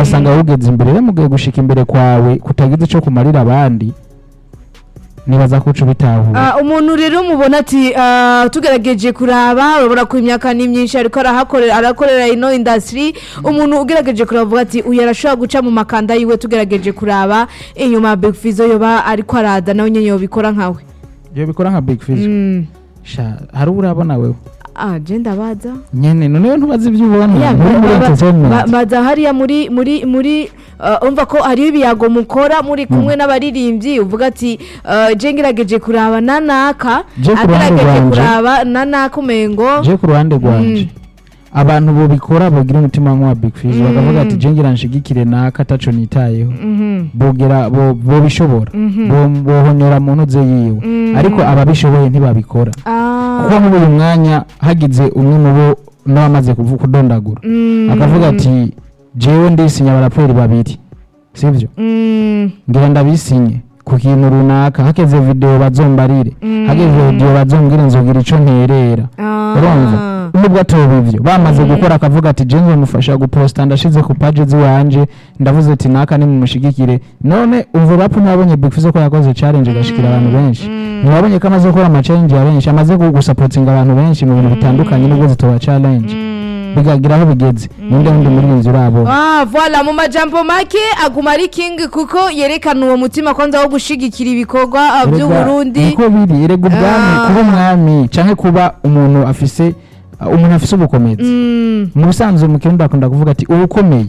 ugasanga wugeze imbere rero mugiye gushika imbere kwawe kutagize ico kumarira abandi nibaza ko uca ubitahura Ah, umuntu rero mubona ati ah, tugerageje kuraba urabona ko imyaka ni myinshi ariko arahakorera arakorera ino industry umuntu ugerageje kuraba avuga ati uyu arashobora guca mu makanda yiwe tugerageje kuraba inyuma ya Big Fizzo yoba ariko arada nawe nyene yobikora nkawe iyo bikora nka big fish Mm. sha hari urabona wewe ah je ndabaza nyene noneho ntubaze ibyo ubona Ya, muri muri ba- ba- entertainment ba- baza hariya muri muri muri uh, umva ko hariho ibiyago mukora muri kumwe n'abaririmbyi uvuga ati uh, je ngerageje kuraba nanaka Je ku ruhande agerageje rwanje. kuraba nanaka umengo je ku ruhande rwanje abantu bobikora bogira umutima nk'uwa big fish bakavuga ati je ngira nshigikire naka ataco nitayeho Mhm. bogera bo- bobishobora Bo- bohonyora mu ntuze yiwe ariko ababishoboye ntibabikora Ah, kuko muri uyu mwanya hagize umwe mu bo n'abamaze kuvu- kudondagura mm, akavuga ati jewe ndisinya abaraperi babiri sivyo mm, ngira ndabisinye ku kintu runaka hageze video bazombarire hageze video bazombwire nzogira ico nterera ah. urumva nubwo atoba ivyo bamaze gukora akavuga ati je nzomufasha guposta ndashize ku page ziwanje ndavuze ati naka nimumushigikire none umva rap mwabonye Big Fizzo ko yakoze challenge igashikira abantu benshi ntiwabonye ko amaze gukora ama challenge ya benshi amaze gusapotinga abantu benshi mu bintu bitandukanye nubwo zitoba challenge bigagira aho bigeze ninde wundi muririmbyi urabo Ah, voilà mu majambo make aguma ari king kuko yerekana uwo mutima kwanza wo gushigikira ibikorwa ah, by'u Erega, Burundi niko biri erega ubwami Ah. kuba umwami canke kuba umuntu afise umuntu afise ubukomezi Mm, mu busanzwe mu kirundi bakunda kuvuga ati ubukomeye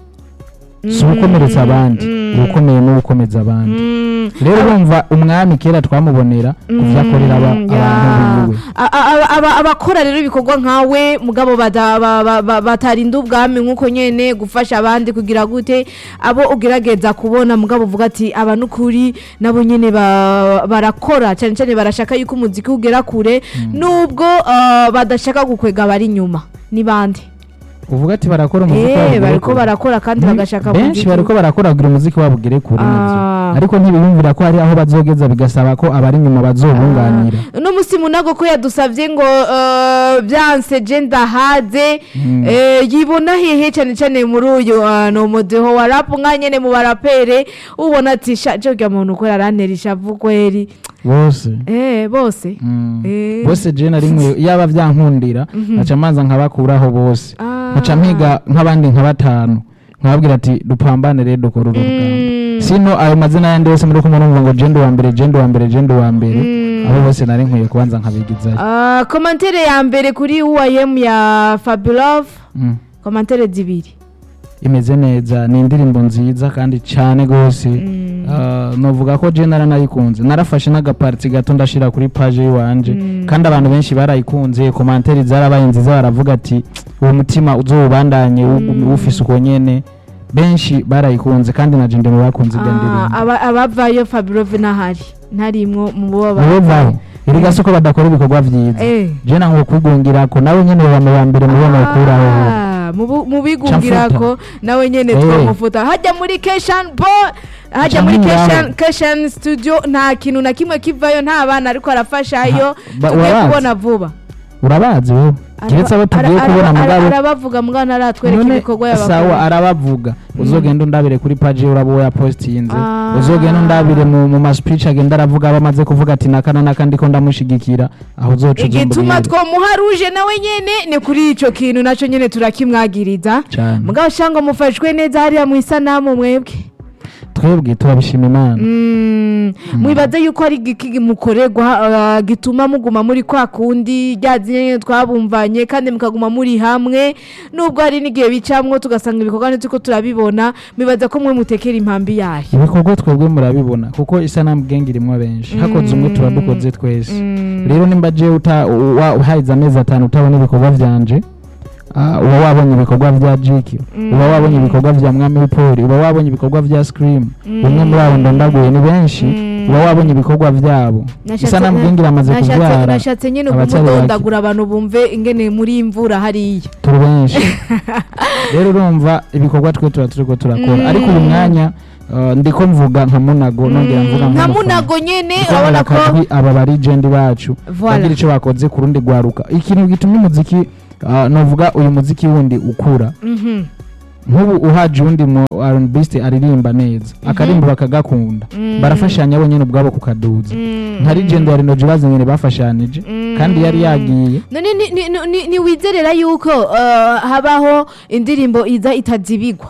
si ubukomeretsa abandi ubukomeye n'ubukomeza abandi mm. rero urumva umwami kera twamubonera ku vyo akorera aba- Mm, abantu ya. biwe A- a- aba- aba- abakora rero ibikorwa nkawe mugabo bada- ba- ba- ba- batarinda ubwami nk'uko nyene gufasha abandi kugira gute abo ugerageza kubona mugabo uvuga ati aba n'ukuri nabo nyene ba- barakora cyane cyane barashaka yuko umuziki ugera kure nubwo ah, badashaka gukwega abari inyuma ni bande uvuga ati barakora umuziki Eh, wabo ugere bariko kure. barakora kandi Ni- bagashaka benshi umuziki. bariko barakora kugira umuziki wabo ugere kure navyo Ah. ariko ntibiyumvira ko hari aho bazogeza bigasaba ko abari inyuma bazobunganira uno musi munago ko yadusabye ngo eh, byanse je ndahaze eh, yibona hehe cyane cyane muri uyu ah, ni umudeho wa rap nka nyene mu barapere ubona ati sha je urya muntu ukora arantera ishavu kweri bose eh bose Mm. Eh. bose je na rimwe yaba vyankundira nkaca manza nkabakuraho bose Ah. nkaca mpiga nk'abandi nka batanu nkababwira ati dupambane rero dukora uru rugamba sino ayo mazina yandi yose muri kumwe numva ngo jende wa mbere jende wa mbere jende wa mbere abo bose nari nkwiye kubanza nkabigizayo Ah, komantere ya mbere kuri uam ya fabulove Mm. komantere zibiri imeze neza ni indirimbo nziza kandi cyane rwose Ah, novuga ko je naranayikunze narafashe n'agapariti gato ndashira kuri page yiwanje kandi abantu benshi barayikunze komanteri zarabaye nziza baravuga ati uwo mutima uzowubandanye wu- wufise uko nyene benshi barayikunze kandi na jende mu bakunze ibyo Ah, ndirimbo aba- abavayo fabulove ntahari ntarimwo mu bo nibo bavayo vaho erega si ko badakora ibikorwa vyiza Eh. je nango kwigungirako nawe nyene baba mu ba mbere mubo nokuraho Ah, mu- mu bigungirako nawe nyene Eh. twamufuta hajya muri keshan bo hajya Ca muri nk'ingabo. keshan keshan studio nta kintu na kimwe kivayo nta bana ariko arafashayo ba- tugiye warazi? kubona vuba urabazi wowe kiretse abo tugiye Ara- kubona ara- mugabo arabavuga mbwa ntaratwereka none ibikorwa sawa yabakora arabavuga uzogenda undabire kuri paji uraba uwo yapostinze Ah. uzogenda undabire mu, mu maspeech agenda aravuga aba amaze kuvuga ati nakana naka ndiko ndamushigikira aho uzoca igituma uzumbwire twomuha ruje nawe nyene ni kuri ico kintu naco nyene turakimwagiriza Cane. mugabo shanga mufashwe neza hariya mu isanamu mwebwe twebwe turabishima imana Mm, mwibaze yuko ari igiki mukorerwa ah, gituma muguma muri kwa kundi rya nyene twabumvanye kandi mukaguma muri hamwe nubwo hari n'igihe bicamwo tugasanga ibikorwa ntituko turabibona mwibaza ko mwe mutekera impambi yayo ibikorwa twebwe murabibona kuko isanamu genge irimwo benshi hakoze umwe tuba dukoze twese rero nimba je uta wa- uhahize amezi atanu utabona ibikorwa vyanje ah, uba wabonye ibikorwa vya jiki uba wabonye ibikorwa vya mwami w'ipoli uba wabonye ibikorwa vya scream umwe muri abo ndondaguye ni benshi uba wabonye ibikorwa vyabo isanamu genge iramaze Nashatse- kuvyara nashatse nyine abatari kumudondagura abantu bumve ingene muri imvura hariya turi benshi rero urumva ibikorwa twe tuba turiko turakora ariko uyu mwanya uh, ndiko mvuga nka munago nongera mvuga nka nk'umufana. munago nyene Ndiko urabona ko akajwi aba barigendi bacu Voilà. bagira ico bakoze ku rundi rwaruka ikintu gitumye umuziki uh, novuga uyu muziki wundi ukura Mhm. nk'ubu uhaje uwundi mu arunibisite aririmba neza akarimba bakagakunda barafashanya bonyine ubwabo kukaduza nka rigendo ya rinoji bazanye bafashanije kandi yari yagiye none ni- ni- ni- ni- ntiwizerera yuko eh, habaho indirimbo iza itazibigwa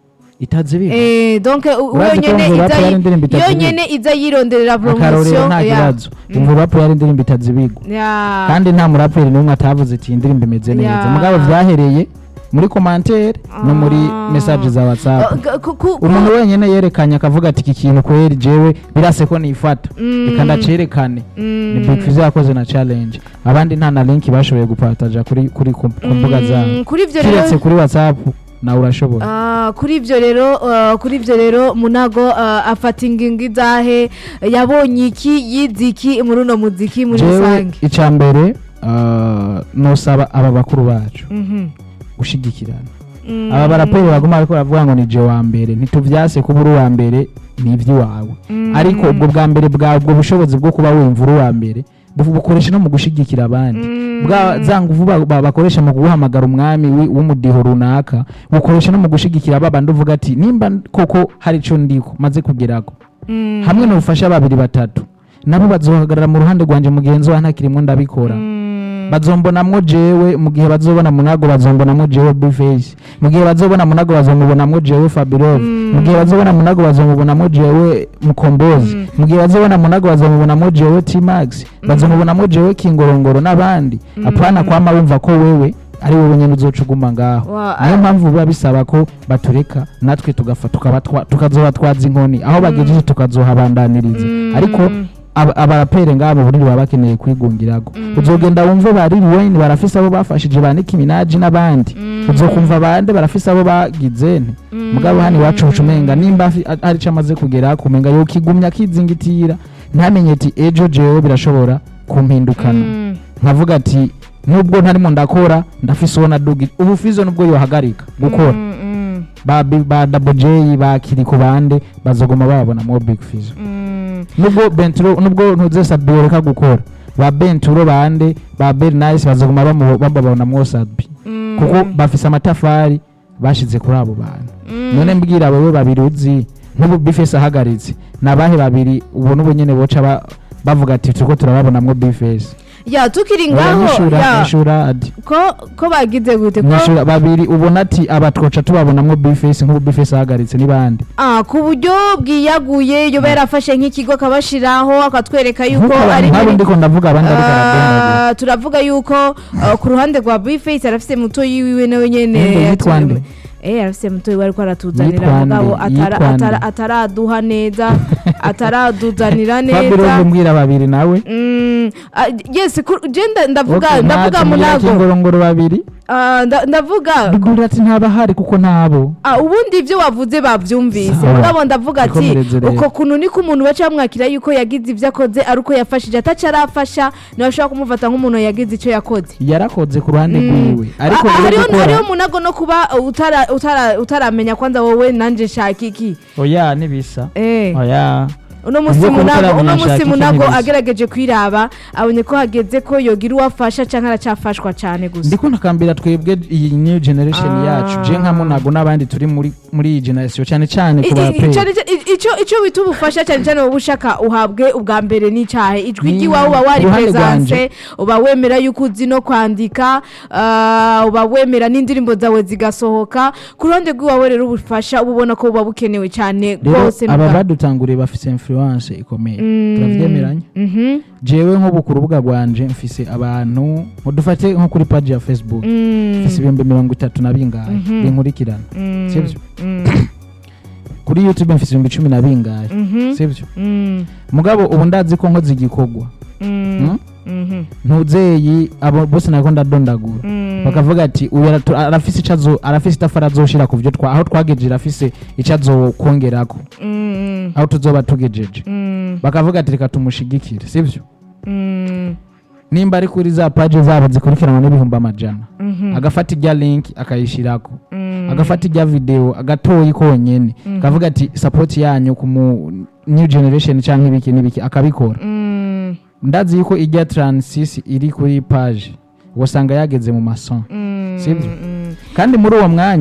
itazi Eh, donc u- Urazi ko yonyene Mvu Rap iza yari indirimbo itazibigwa? yonyene iza yironderera akarorero promotion nta ya- kibazo imvurapu yari indirimbo itazibigwa ya kandi nta muraperi n'umwe atavuze ati iyi ndirimbo imeze neza Ya. mugabo byahereye muri komantere no muri Ah. mesaje za Uh, watsapu g- ku- ku- umuntu wenyine yerekanye akavuga ati iki kintu kweri jewe birase ko nifata Mm. reka ndacerekane ni Mm. big fizzo yakoze na challenge abandi nta na link bashoboye gupataja kuri kuri ku ku mbuga Mm, zabo kuri ivyo kiretse rero kuri whatsapp nawe urashobora Ah, kuri ivyo rero uh, kuri ivyo rero munago uh, afata ingingo izahe yabonye iki yize iki muri uno muziki muri jewe rusange icya mbere ah, nosaba aba bakuru bacu Mhm. gushigikirana Mm. aba baraperi baguma bariko baravuga ngo ni je wa mbere ntituvyase kuba uri uwa mbere ni ivy'iwawe Mm. ariko ubwo bwa mbere bwa ubwo bushobozi bwo kuba wumva uri uwa mbere bu- bukoresha no mu gushigikira abandi Mm. bwa za nguvu ba- ba- bakoresha mu guhamagara umwami wi- w'umudiho runaka bukoresha no mu gushigikira ba bandi uvuga ati nimba koko hari ico ndiko maze kugerako Mm. hamwe n'ubufasha babiri batatu nabo bazohagarara mu ruhande rwanje mugenzi wa ntakirimwo ndabikora Mm. bazombonamwo jewe mu gihe bazobona munago bazombonamwo jewe bface mu gihe bazobona munago bazomubonamwo jewe fabirov Mm. mu gihe bazobona munago bazomubonamwo jewe mukombozi Mm. mu gihe bazobona munago bazomubonamwo jewe tmax bazomubonamwo jewe kingorongoro n'abandi apana kwama wumva ko wewe ari wowe nyene uzoca uguma ngaho Wa- niyo mpamvu biba bisaba ko batureka natwe tugafa tukabatwa- tukazobatwaza inkoni aho bagejeje tukazohabandaniriza Mm. ariko aba- abaraperi ngabo buriri baba bakeneye kwigungirago Mm. uzogenda wumve ba Lil Wayne barafise abo bafashije ba Nicki Minaj n'abandi Mm. uzokumva bande barafise abo bagize nte Mm. mugabo hani wacu ucumenga nimba afi- a- hari ico amaze kugera kumenga yokigumya akizingitira ntamenye ati ejo jewe birashobora kumpindukana Mm. nkavuga ati nubwo ntarimo ndakora ndafise uwo nadugi ubu fizo nubwo yohagarika gukora Mm, mm, ba Bi- ba Double J ba Kiriko bande bazoguma babona mo Big Fizo mm. nubwo benturo nubwo ntuze sabi reka gukora ba benturo bande ba bernice bazoguma bamu- bababona mwo sabi Mm. kuko bafise amatafari bashize kuri abo bantu Mm. none mbwira wowe babiri uzi nk'ubu bifesi ahagaritse ni abahe babiri ubona ubu nyene boca ba- bavuga ati turiko turababonamwo bifesi ya tukiri ngaho nyishura ya nyishura adi ko ko bagize gute ko nyishura babiri ubona ati aba twoca tubabonamwo bifesi nk'ubu bifesi ahagaritse ni bande ah ku buryo bwiyaguye yoba yarafashe nk'ikigo akabashiraho akatwereka yuko nk'uko ari abantu nk'abo ibintu- ndiko ndavuga abandi ariko arabonagura Ah, turavuga yuko ah, ku ruhande rwa bface arafise muto yiwiwe nawe nyene Yemwe, yitwa nde? Eh arafise muto yiwe ariko aratuzanira Yitwa nde? mugabo atara- Yitwa nde? atara- ataraduha neza ataraduzanira fabiro neza mbwira babiri nawe Mm, ah, yes ku- je nda- ndavuga Okay, ndavuga ntacyo mbwira munago kingorongoro babiri Ah, nda- ndavuga bigurira ati ntabahari kuko ntabo Ah, ubundi ibyo wavuze babyumvise Sawa. mugabo ndavuga ati Ikomereze rero. uko kuntu niko umuntu baca bamwakira yuko yagize ibyo akoze ari uko yafashije ataca arafasha ntibashobora kumufata nk'umuntu yagize icyo yakoze yarakoze ku ruhande rwiwe ariko Ah, ah, rero hariho gukora hariho munago no kuba uh, utara- utara- utaramenya kwanza wowe nanje nshaka iki oya nibisa Eh. oya uno musi Ivyo munago kutarabona uno musi nshaka iki munago ntibizi. agerageje kwiraba abonye ko hageze ko yogira uwafasha canke aracafashwa cane gusa ndiko nakambira twebwe iyi new generation Ah. yacu je nka munago n'abandi turi muri muri iyi generation cyane cyane ku I- i- baraperi cane cane- i- ico ico bita ubufasha cyane cyane wowe ushaka uhabwe ubwa mbere n'icahe ijwi Ni- ry'iwawe uba wari ku ruhande presence rwanje. uba wemera yuko uzi no kwandika ah, uba wemera n'indirimbo zawe zigasohoka ku ruhande rw'iwawe rero ubufasha uba ubona ko buba bukenewe cyane rero rwose aba muga- badutanguriye bafise influence ikomeye Mm. turavyemeranya Mhm. jewe nk'ubu ku rubuga rwanje mfise abantu dufate nko kuri page ya facebook Mm. mfise ibihumbi mirongo itatu na bingahe Mhm. binkurikirana Mm. sivyo Mm. kuri youtube mfise ibihumbi cumi na bingahe Mhm. sivyo Mm. mugabo ubu ndazi ko nkoze igikorwa Mm. Mhm. ntuzeyi abo bose nako ndadondagura Mm. bakavuga ati uyu aratu- arafise icazo arafise itafari azoshira ku vyo twa aho twagejeje arafise ico azokongerako Mm. aho tuzoba tugejeje Mm. bakavuga ati reka tumushigikire sivyo Mm. nimba ari kuri za paje zabo zikurikiranwa n'ibihumbi amajana Mhm. agafata ijya link akayishirako Mm. agafata ijya video agatoyi konyene Mhm. akavuga ati support yanyu ku mu new generation canke ibiki n'ibiki akabikora Mm. ndazi yuko ijya transisi iri kuri page wasanga yageze mu mason Mm. Sivyo? Mm. kandi muri uwo mwanya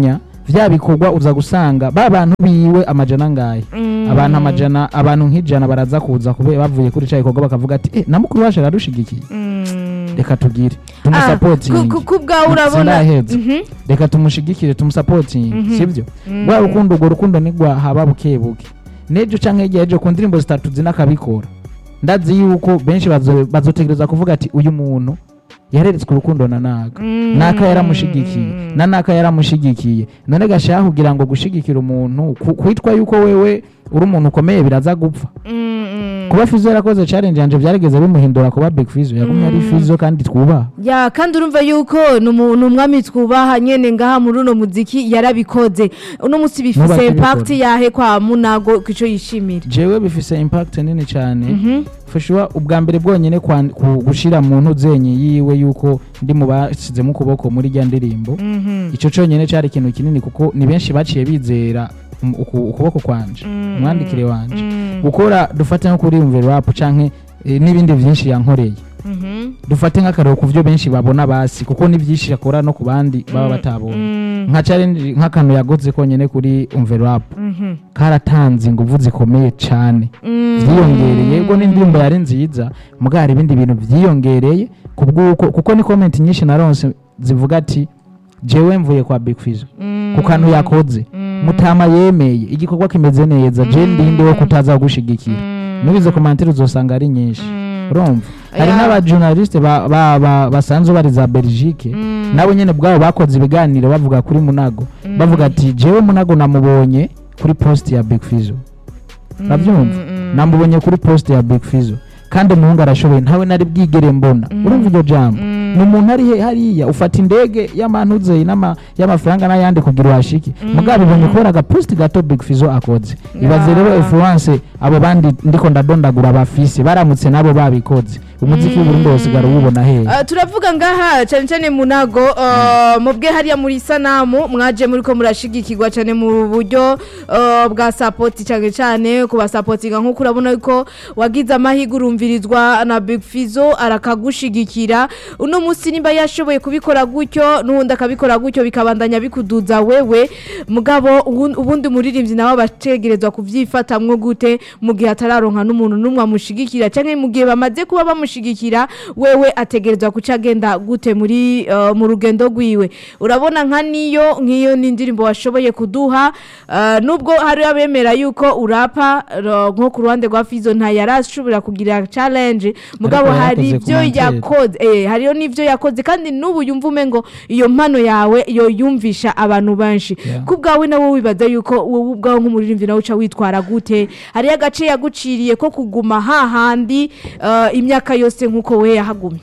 vya bikorwa uza gusanga ba bantu biwe amajana ngahe Mm. abantu amajana abantu nk'ijana baraza kuza kube bavuye kuri ca gikorwa bakavuga ati eh, na mukuru wacu aradushigikiye Mm. reka tugire Ah, tumusapotinge ku- ku- ku bwawe urabona Sindaheza. Mhm. reka tumushigikire tumusapotinge Mhm. sibyo Mm. rwa rukundo urwo rukundo nigwa haba buke buke n'ejo canke hirya y'ejo ku ndirimbo zitatu zina akabikora ndazi yuko benshi bazo- bazotegereza kuvuga ati uyu muntu yareretswe urukundo na naka Mm. naka yaramushigikiye na naka yaramushigikiye none gashaha kugira ngo gushigikira umuntu ku- kwitwa yuko wewe uri umuntu ukomeye biraza gupfa Mm, mm. kuba fizo yarakoze challenge yanje byarigeze bimuhindura kuba big fizo yagumye ari fizo kandi twubaha ya kandi urumva yuko ni umu- ni umwami twubaha nyene ngaha muri uno muziki yarabikoze uno munsi bifise Nubaka impact ibikora. yahe kwa munago kico yishimira jewe bifise impact nini cyane Mhm. fashuwa ubwa mbere bwonyene kwan- ku- gushira mu ntuzenye yiwe yuko ndi mu bashyizemo ukuboko muri rya ndirimbo Mhm. icyo cyonyine cyari ikintu kinini kuko ni benshi baciye bizera um- uku- ukuboko kwanje Mm. umwandikire wanje Mm. gukora dufate nko kuri umve rap canke eh, n'ibindi byinshi yankoreye Mhm. dufate nk'akarero ku byo benshi babona basi kuko ni byinshi akora no ku bandi baba batabonye Mm. nka challenge nk'akantu yagoze konyene kuri umve rap Mhm. karatanze inguvu zikomeye cyane Mm. vyiyongereye ubwo n'indirimbo yari nziza mugabo hari ibindi bintu vyiyongereye kubw'uko kuko ni comment nyinshi naronse zivuga ati jewe mvuye kwa Big Fizzo Mm. ku kantu yakoze Mm. mutama yemeye igikorwa kimeze neza je ndinde wo kutaza gushigikira Mm. nubize commentaire uzosanga ari nyinshi Mm. urumva hari Ya. n'abajournaliste ba- ba- ba- basanzwe bari za Belgique Mm. nabo nyene bwabo bakoze ibiganiro bavuga kuri Munago Mm. bavuga ati jewe Munago namubonye kuri post ya Big Fizzo urabyumva Mm. namubonye kuri post ya Big Fizzo kandi umuhungu arashoboye ntawe nari bwigere mbona Mm. urumva iryo jambo Mm. ni umuntu ari he- hariya ufata indege y'amantuze n'ama- y'amafaranga n'ayandi kugira uhashike Mm. mugabo ibonye kubera agaposti gato Big Fizzo akoze Ya. ibaze rero influence abo bandi ndiko ndadondagura bafise baramutse nabo babikoze umuziki w'uburundi wosigara uwubona hehe Ah, turavuga ngaha cyane cyane munago ah, mubwe hariya muri sanamu mwaje muri ko murashigikirwa cyane mu buryo ah, bwa sapoti cyane cyane kubasapotinga nk'uko urabona ko wagize amahirwe urumvirizwa na Big Fizzo arakagushigikira uno munsi nimba yashoboye kubikora gutyo n'ubundi akabikora gutyo bikabandanya bikuduza wewe mugabo ubu- ubundi umuririmbyi nawe abategerezwa kubyifatamwo gute mu gihe atararonka n'umuntu n'umwe amushigikira cyangwa mu gihe bamaze kuba bamushigikira wewe ategerezwa kuca agenda gute muri eh, mu rugendo rwiwe urabona nka niyo nk'iyo ni indirimbo washoboye kuduha eh, nubwo hari abemera yuko urapa ro- nko ku ruhande rwa fizo nta yarashobora kugira challenge mugabo Ariko hari yarakoze ibyo commentaire. yakoze eh, hariyo n'ibyo yakoze kandi n'ubu yumva umengo iyo mpano yawe yo yumvisha abantu benshi Yeah. ku bwawe nawe wibaza yuko wowe ubwawe nk'umuririmbyi nawe uca witwara gute hariyo agace yaguciriye ko kuguma hahandi eh, imyaka yose nk'uko we yahagumye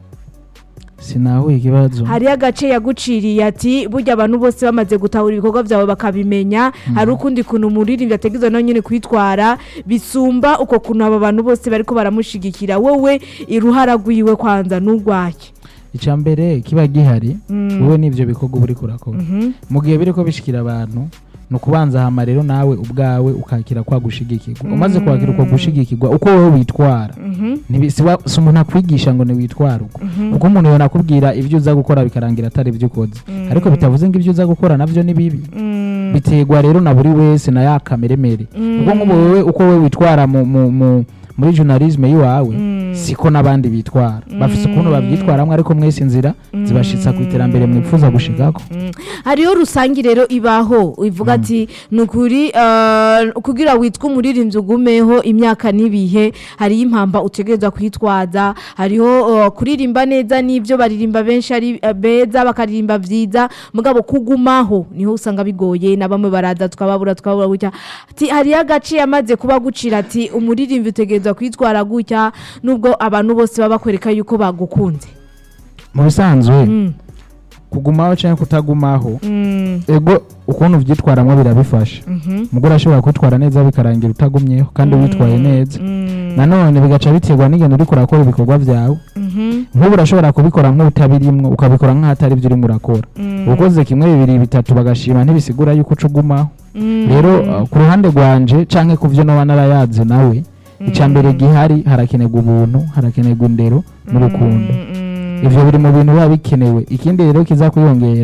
sinahuye ikibazo hariyo agace yaguciriye ati burya abantu bose bamaze gutahura ibikorwa byawe bakabimenya hari ukundi kuntu umuririmbyi ategerezwa nawe nyine kwitwara bisumba uko kuntu aba bantu bose bariko baramushigikira wowe iruhara rwiwe kwanza n'urwake icya mbere kiba gihari Mm. wowe n'ibyo bikorwa uba uriko urakora Mhm. mu gihe biriko bishikira abantu ni ukubanza hama rero nawe ubwawe ukakira kwa gushigikirwa umaze kwakira uko gushigikirwa uko wowe witwara Mhm. Ntibi- si wa- si umuntu akwigisha ngo niwitware uko Mhm. kuko umuntu yonakubwira ibyo uza gukora bikarangira atari ibyo ukoze Mm. ariko bitavuze ngo ibyo uza gukora navyo ni bibi Mm. biterwa rero na buri wese na ya kameremere Mm. kuko nk'ubu wowe uko wowe witwara mu, mu, mu, muri journalisme yiwawe Mm. siko n'abandi bitwara bafise ukuntu babyitwaramwo ariko mwese inzira zibashitsa ku iterambere mwifuza gushikako Mm. hariyo rusange rero ibaho ivuga ati ni ukuri eh, kugira witwe umuririmbyi ugumeho imyaka n'ibihe hariyo impamba utegerezwa kwitwaza hariho eh, kuririmba neza n'ibyo baririmba benshi ari eh, beza bakaririmba byiza mugabo kugumaho niho usanga bigoye na bamwe baraza tukababura tukababura gutya ati hariyo agace yamaze kuba gucira ati umuririmbyi utegerezwa kwitwara gutya nubwo abantu bose baba bakwereka yuko bagukunze mu bisanzwe Mm. kugumaho cyangwa kutagumaho Mm. ego ukuntu uvyitwaramwo birabifasha Mhm. umugore ashobora kwitwara neza bikarangira utagumyeho kandi witwaye neza Mm. nanone bigaca biterwa n'ingendo uriko urakora ibikorwa vyawe Mhm. nk'ubu urashobora kubikora nk'utabirimwo ukabikora nk'ahatari ibyo urimo urakora Mm. ukoze kimwe bibiri bitatu bagashima ntibisigura yuko uca ugumaho Mm. rero uh, ku ruhande rwanje canke ku vyo noba narayaze nawe icya mbere gihari harakenerwa ubuntu harakenerwa indero n'urukundo Mm. ivyo biri mu bintu biba bikenewe ikindi rero kiza kwiyongera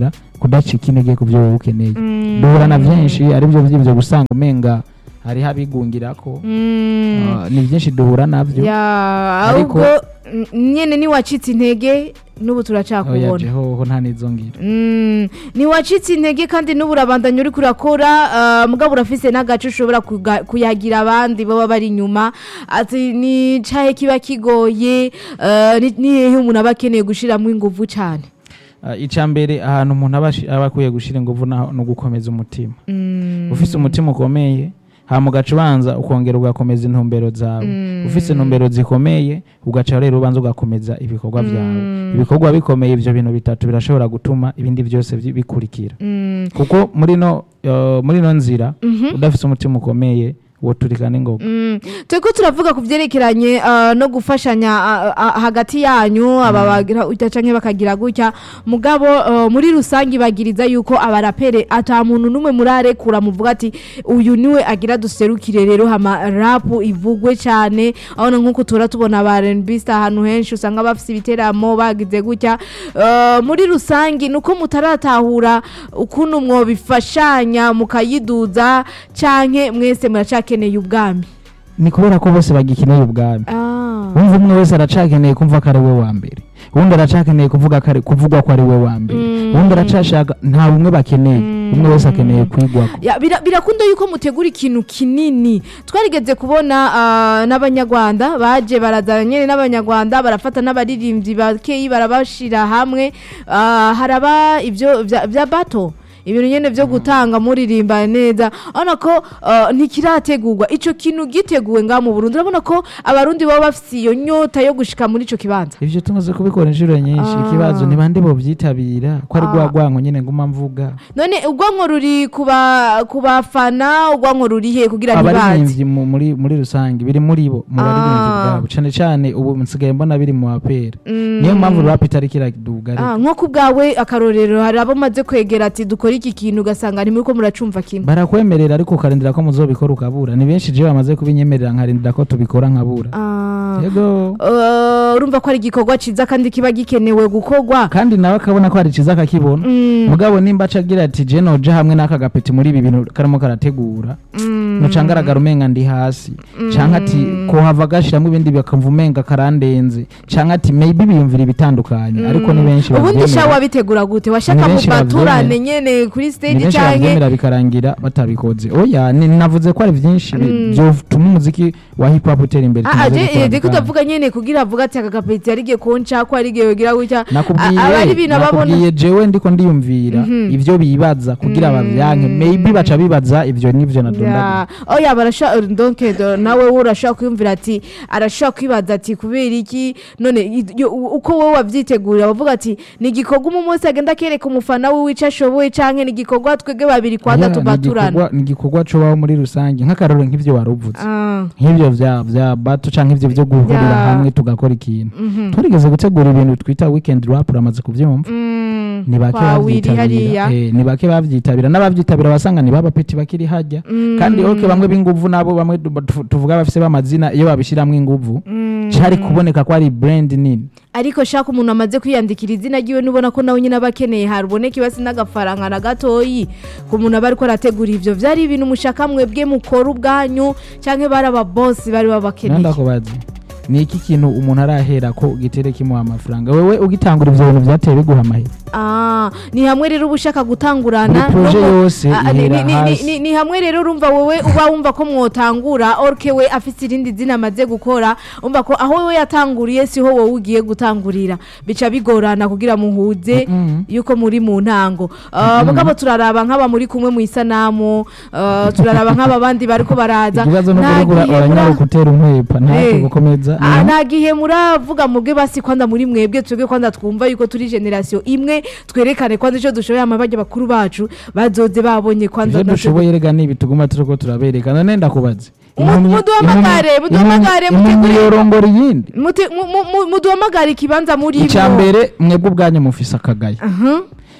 kudacika intege ku byo wowe ukeneye Mm. duhura na byinshi ari byo by'ibyo gusanga umenga hariho abigungirako Mm. Ah, ni byinshi duhura nabyo ya Ariko- ahubwo n- nyene niwacitse intege n'ubu oya turacakubona jehoho nta n'izo ngira Mm, ntiwacitse intege kandi n'ubu urabandanya uri kurakora ah, mugabo urafise n'agace ushobora kuga- kuyagira abandi baba bari inyuma ati ni cahe kiba kigoye ah, ni ni hehe umuntu aba akeneye gushiramo inguvu cane Ah, icya mbere ahantu umuntu aba ashi- aba akwiye gushyira ingufu naho ni ugukomeza umutima Mm, ufise umutima ukomeye hama ugaca ubanza ukongera ugakomeza intumbero zawe Mm. ufise intumbero zikomeye ugaca rero ubanza ugakomeza ibikorwa byawe ibikorwa bikomeye ibyo bintu bitatu birashobora gutuma ibindi byose bi- bikurikira mm, kuko muri no uh, muri no nzira mhm. udafise umutima ukomeye woturika n'ingoga Mm. turiko turavuga ku byerekeranye ah, no gufashanya ah, ah, hagati yanyu aba bagira utya canke bakagira gutya mugabo ah, muri rusange bagiriza yuko abarapere ata muntu n'umwe murarekura muvuga ati uyu niwe agira duserukire rero hama rapu ivugwe cyane abona nk'uko tura tubona aba R&B star ahantu henshi usanga bafise ibiteramo bagize gutya Ah, muri rusange nuko mutaratahura ukuntu mwobifashanya mukayiduza canke mwese muracakeneye ubwami ni kubera ko bose bagikeneye ubwami Ah. wumva umwe wese aracakeneye kumva ko ari we wa mbere uwundi aracakeneye kuvuga ko ari- kuvugwa ko ari we wa mbere Mm. uwundi aracashaka nta bumwe bakeneye Mm. umwe wese akeneye kwigwako Ya, bira- birakunda yuko mutegura ikintu kinini twarigeze kubona ah, n'abanyarwanda baje barazana nyene n'abanyarwanda barafata n'abaririmbyi bakeyi barabashira hamwe ah, haraba ivyo vya vya bato ibintu nyene vyo gutanga muririmba neza urabona ko ah, ntikirategurwa ico kintu giteguwe ngaha mu burundi urabona ko abarundi baba bafise iyo nyota yo gushika muri ico kibanza ivyo tumaze kubikora inshuro nyinshi Ah. ikibazo ni bande bovyitabira ko ari Ah. rwa rwanko nyene nguma mvuga none ubwonko ruri kuba kubafana ubwonko ruri he kugira ntibaze abaririmbyi mu- muri muri rusange biri muri bo mu baririmbyi Ah. bwabo cane cane ubu nsigaye mbona biri mu bapera Mm. niyo mpamvu rap itari kiraduga Ah, nko ku bwawe akarorero hari abo maze kwegera ati dukore iki kintu ugasanga ntimuri ko muracumva kimwe barakwemerera ariko ukarindira ko muzobikora ukabura ni benshi je bamaze kubinyemerera nkarindira ko tubikora nkabura Ah, yego eh, urumva ko ari igikorwa ciza kandi kiba gikenewe gukorwa kandi nawe akabona ko hari ciza akakibona Mm, mugabo nimba aca agira ati je noja hamwe n'aka gapeti muri ibi bintu karimo karategura mm, noca ngaragara umenga ndi hasi canke ati kohava gashiramwo ibindi bakamva umenga karandenze canke ati maybe biyumvira ibitandukanye ariko ni benshi ubundi sha bavyemera wabitegura gute washaka Ni benshi mubaturane bavyemera. nyene kuri ni stage benshi canke bavyemera bikarangira batabikoze oya ni- navuze ko ari vyinshi bi- vyotuma umuziki wa hip hop utera imbere Ah, tumaze je gukora reka bikanga. utavuga nyene kugira avuga ati aka gapeti yarigiye konca ko yarigiye yogira gutya nakubwiye aba ari ibintu ababona nakubwiye jewe ndiko ndiyumvira ivyo bibaza kugira bavyanke maybe baca bibaza ivyo nivyo nadondaguye Ya, oya barasha donc do- nawe we urashobora kwiyumvira ati arashobora kwibaza ati kubera iki none i- yo- u- uko wowe wavyitegurira bavuga ati ni igikorwa umu munsi agenda akereka umufana wiwe ico ashoboye canke ni igikorwa twebwe babiri kwanza Ya, ni tubaturana igikorwa- ni igikorwa cobaho muri rusange nk'akarorero nk'ivyo wari uvuze Ah, nk'ivyo vya vya bato canke ivyo vyo guhurira Ya. hamwe tugakora ikintu mhm. twarigeze gutegura ibintu twita weekend rap uramaze kuvyumva Mm, ni bake kwa Willy hariya bavyitabira eh, ni bake bavyitabira n'abavyitabira basanga ni babapeti bakiri hajya Mm. kandi ok bamwe b'inguvu nabo bamwe du- tu- tuvuga bafise b'amazina iyo babishiramwo inguvu Mm. cari kuboneka ko ari brand nini ariko shaka umuntu amaze kwiyandikira izina ryiwe nubona ko nawe nyine aba akeneye haruboneka ibasi n'agafaranga na gatoyi ku muntu aba ariko arategura ivyo vyari ibintu mushaka mwebwe mukora ubwanyu canke bari ababosi bari nanda babakeneye kubaza ni iki kintu umuntu arahera ko gitere kimuha amafaranga wewe ugitangura ivyo bintu vyateye biguha amahera Ah, ni hamwe rero uba ushaka gutangurana Buri projet no mu- yose Ah, ni- ihera ni- ni- hasi. ni- ni hamwe rero urumva wowe uba wumva ko mwotangura orke we afise irindi zina amaze gukora umva ko aho wowe yatanguriye siho wowe ugiye gutangurira bica bigorana kugira muhuze Mm-mm. yuko muri mu ntango Ah, mugabo turaraba nk'aba muri kumwe mu isanamu ah, turaraba nk'aba bandi bariko baraza ikibazo no Nta kurigura gihe uranyara mura- gutera umwepa ntacyo Eh. gukomeza Ah, Mhm. nta gihe muravuga mubwe basi kwanda muri mwebwe twebwe kwanda twumva yuko turi generasiyo imwe twerekane kwanda icyo dushoboye amabajya bakuru bacu bazoze babonye kwanda ivyo dushoboye rega nibi tuguma turiko turabereka none ndakubaze Mu- Impumyi- muduhamagare, impumyi- muduhamagare, impumyi- impumyi mutegure- yorongora iyindi Mute- mu- mu- mu- muduhamagare ikibanza muri icya mbere mwebwe ubwanyu mufise akagayo Aha.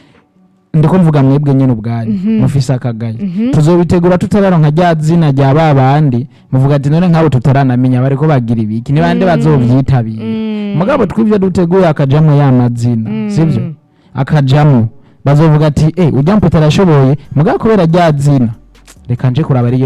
ndiko mvuga mwebwe nyine ubwanyu mufise akagayo tuzobitegura tutararonka rya zina rya ba bandi muvuga ati none nk'abo tutaranamenya bariko bagira ibiki ni bande bazovyitabira mugabo tw'ivyo duteguye akajamwo ya mazina sivyo akajamwo bazovuga ati eh ujya mpeta arashoboye mugabo kubera rya zina reka nje kuraba ari